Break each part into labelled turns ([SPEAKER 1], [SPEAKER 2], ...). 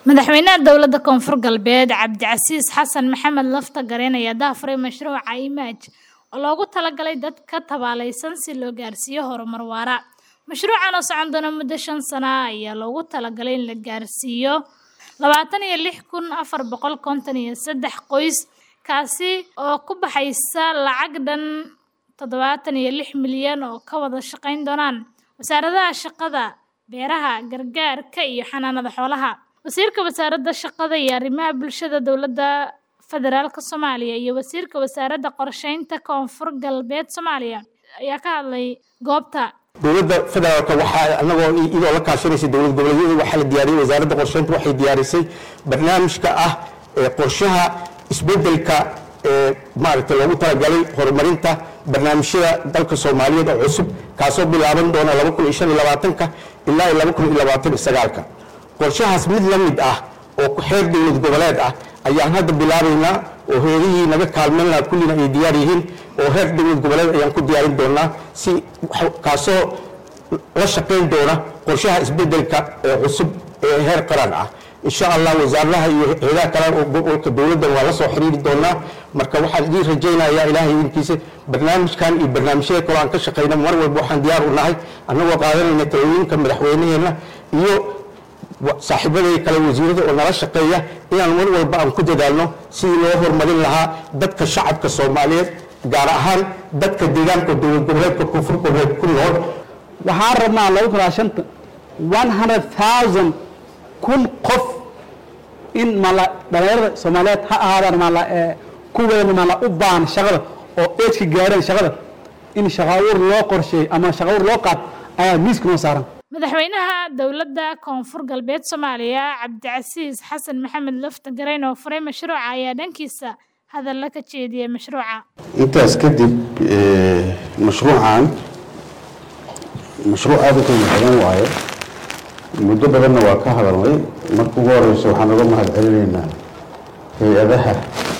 [SPEAKER 1] Madaxweynaha Dowladda Koonfur Galbeed Cabdicasiis Xasan Maxamed Lafta Gareen ayaa daahfuray mashruuca IMAGE oo loogu talagalay dadka tabaalaysan si loo gaarsiiyo horumar waara. Mashruucan oo socon doona muddo shan sano ah ayaa loogu talagalay in la gaarsiiyo labatan iyo lix kun afar boqol konton iyo sedex qoys, kaasi oo ku baxaysa lacag dhan tadhawatan iyo lix milyan oo ka wada shaqayn doonaan wasaaradaha shaqada, beeraha, gargaarka iyo xanaanada xoolaha. Wasiirka Wasaaradda Shaqada iyo Arrimaha Bulshada Dowladda Federaalka Soomaaliya iyo Wasiirka Wasaaradda Qorsheynta Koonfur Galbeed Soomaaliya ayaa ka hadlay goobta.
[SPEAKER 2] dowladda federaalka waxaa anagoo iyadoo la kaashanaysa dowlad goboleedyada waxaa la diyaariyey wasaaradda qorsheynta waxay diyaarisay barnaamijka ah ee qorshaha isbedelka ee maaragtay loogu talagalay horumarinta barnaamijyada dalka soomaaliyeed oo cusub kaasoo bilaaban doona laba kun iyo shan iyo labaatanka ilaa iyo laba kun iyo labaatan iyo sagaalka qorshahaas mid la mid ah oo xeer dowlad goboleed ah ayaan hadda bilaabaynaa oo heerihii naga kaalmayn lahaa kullina ay diyaar yihiin oo heer dowlad goboleed ayaan ku diyaarin doonaa si kaasoo la shaqayn doona qorshaha isbedelka ee cusub ee heer qaran ah insha allah wasaaradaha iyo heedaha kale oo gobolka dowladdan waa la soo xiriiri doonaa marka waxaan idiin rajaynayaa ilaahay idinkiisa barnaamijkan iyo barnaamijyada kale aan ka shaqayna mar walba waxaan diyaar u nahay annagoo qaadanayna talooyinka madaxweynaheenna iyo saaxiibadii kale wasiirada oo nala shaqeeya inaan mar walba aan ku dadaalno sidii loo horumarin lahaa dadka shacabka soomaaliyeed gaar ahaan dadka deegaanka dowlad goboleedka koonfur goboleed ku nool
[SPEAKER 3] waxaan rabnaa lagu kalaa shanta one hundred thousand kun qof in mala dhalinyarada soomaaliyeed ha ahaadaan mala kuweena mala u baahan shaqada oo eedka gaareen shaqada in shaqaabuur loo qorsheey ama shaqaabuur loo qaad ayaa miiska noo saaran
[SPEAKER 1] Madaxweynaha Dowladda Koonfur Galbeed Soomaaliya Cabdicasiis Xasan Maxamed Lafta Gareen oo furay mashruuca ayaa dhankiisa hadalla ka jeediyay mashruuca.
[SPEAKER 4] intaas kadib mashruucan mashruuc aada u qiimo badan waaye muddo badanna waa ka hadalnay marka ugu horeyso waxaan uga mahad celinaynaa hay-adaha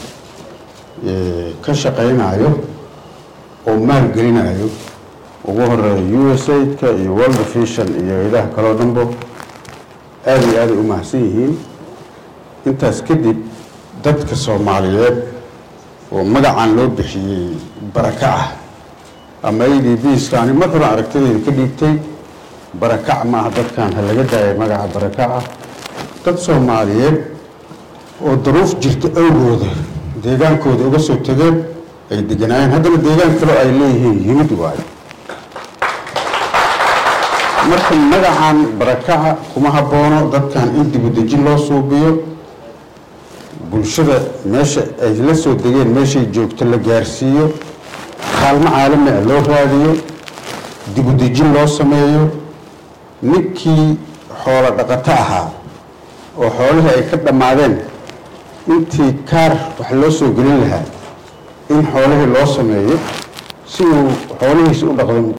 [SPEAKER 4] ka shaqaynayo oo maalgelinayo ugu horeeya u s aidka iyo world vision iyo hay-adaha kaleo dhanbo aada iyo aaday u mahadsan yihiin intaas kadib dadka soomaaliyeed oo magacan loo bixiyey baraka ah ama a d bska ani mar hore aragtidayda ka dhiibtay barakac maaha dadkan ha laga daaya magaca barakac ah dad soomaaliyeed oo daruuf jirta awgooda deegaankooda uga soo tegeen ay deganaayeen haddana deegaan kaleo ay leeyihiin yimid waayo marka magacan barakaca kuma haboono dadkan in dibudejin loo suubiyo bulshada meesha ay la soo degeen meeshay joogto la gaarsiiyo kaalmo caalami ah loo raadiyo dibudejin loo sameeyo ninkii xoolo dhaqato ahaa oo xoolihii ay ka dhammaadeen intii kaar wax loo soo gelin lahaa in xoolihii loo sameeyo si uu xoolihiisa u dhaqdo